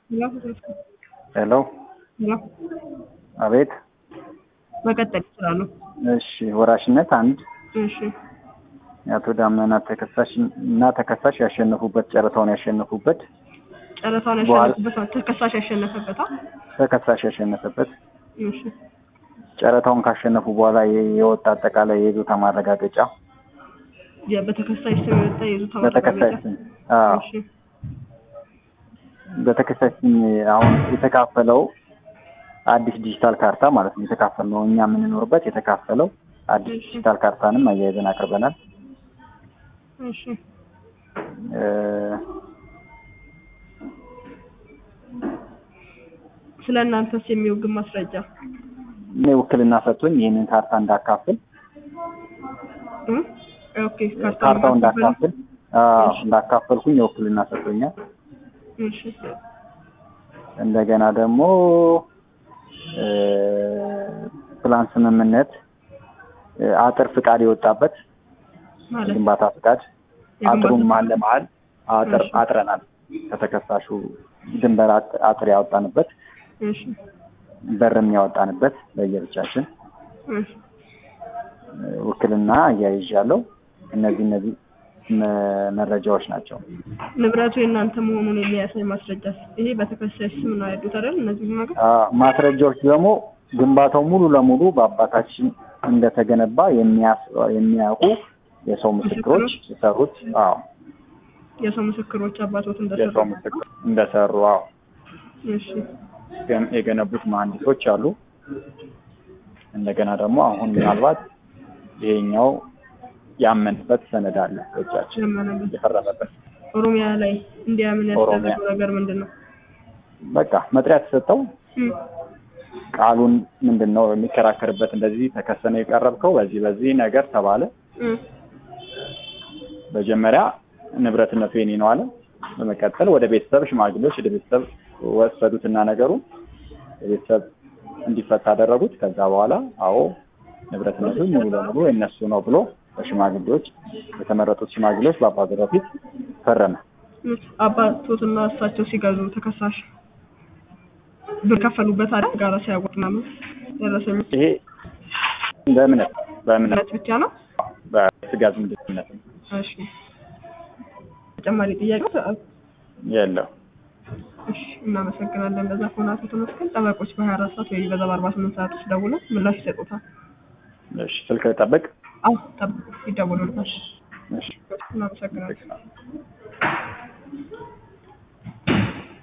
ሄሎ አቤት መቀጠል ይችላሉ። እሺ ወራሽነት አንድ እሺ የአቶ ዳመና ተከሳሽ እና ተከሳሽ ያሸነፉበት ጨረታውን ያሸነፉበት ጨረታውን በኋላ- ያሸነፉበት ተከሳሽ ያሸነፈበት አ? ተከሳሽ ያሸነፈበት እሺ ጨረታውን ካሸነፉ በኋላ የ- የወጣ አጠቃላይ የይዞታ ማረጋገጫ የ- በተከሳሽ ስም የወጣ የይዞታ በተከሳሽ ማረጋገጫ ስም አዎ እሺ በተከሳሽ ስም አሁን የተካፈለው አዲስ ዲጂታል ካርታ ማለት ነው። የተካፈልነው እኛ የምንኖርበት የተካፈለው አዲስ እሺ። ዲጂታል ካርታንም አያይዘን አቅርበናል። እሺ እ፣ ስለ እናንተስ የሚወግን ማስረጃ እኔ ውክልና ሰጥቶኝ ይህንን ካርታ እንዳካፍል እ? ኦኬ ካርታ ካርታው እንዳካፈል- እንዳካፍል አዎ፣ እሺ። እንዳካፈልኩኝ የውክልና ሰጥቶኛል። እሺ እንደገና ደግሞ እ፣ ፕላን ስምምነት እ፣ አጥር ፍቃድ የወጣበት ማለት ግንባታ ፍቃድ የግንባታ አጥሩን መሀል ለመሀል አጥር እሺ። አጥረናል። ከተከሳሹ ድንበር አጥ- አጥር ያወጣንበት እሺ በርም ያወጣንበት ለየብቻችን እሺ እ፣ ውክልና እያይዣለሁ። እነዚህ እነዚህ መ- መረጃዎች ናቸው። ንብረቱ የእናንተ መሆኑን የሚያሳይ ማስረጃ ይሄ በተከሳሽ ስም ነው ያሉት አይደል? እነዚህ ነገር አ፣ ማስረጃዎች ደግሞ ግንባታው ሙሉ ለሙሉ በአባታችን እንደተገነባ የሚያስ- የሚያውቁ የሰው ምስክሮች የሰሩት አዎ የሰው ምስክሮች አባቶት የሰው እንደሰሩ ምስክር እንደሰሩ አዎ እሺ ገን- የገነቡት መሀንዲሶች አሉ። እንደገና ደግሞ አሁን ምናልባት ይሄኛው ያመንበት ሰነድ አለ በእጃችን ያመነበት የፈረመበት ኦሮሚያ ላይ እንዲያምን ኦሮሚያ። ያስደረገው ነገር ምንድን ነው? በቃ መጥሪያ ተሰጠው። እም፣ ቃሉን ምንድን ነው የሚከራከርበት እንደዚህ ተከሰነ የቀረብከው በዚህ በዚህ ነገር ተባለ። እም፣ መጀመሪያ ንብረትነቱ የኔ ነው አለ። በመቀጠል ወደ ቤተሰብ ሽማግሌዎች ወደ ቤተሰብ ወሰዱትና ነገሩ የቤተሰብ እንዲፈታ አደረጉት። ከዛ በኋላ አዎ ንብረትነቱ ሙሉ ለሙሉ የነሱ ነው ብሎ በሽማግሌዎች የተመረጡት ሽማግሌዎች በአባገዳው ፊት ፈረመ። እም። አባቶትና እሳቸው ሲገዙ ተከሳሽ ብር ከፈሉበት አይደል? ጋራ ሲያወጥ ምናምን ደረሰኝ ይሄ በእምነት በእምነት እምነት ብቻ ነው። በስጋ ዝምድነት እሺ ተጨማሪ ጥያቄ የለው። እሺ እናመሰግናለን። በዛ ከሆነ አቶ ተመስገን ጠበቆች በሀያ አራት ሰዓት ወይ በዛ በአርባ ስምንት ሰዓት ውስጥ ደውለው ምላሽ ይሰጡታል። እሺ ስልክ ጠብቅ። አዎ ጠብቁ፣ ይደውሉልታል። እሺ እናመሰግናለን።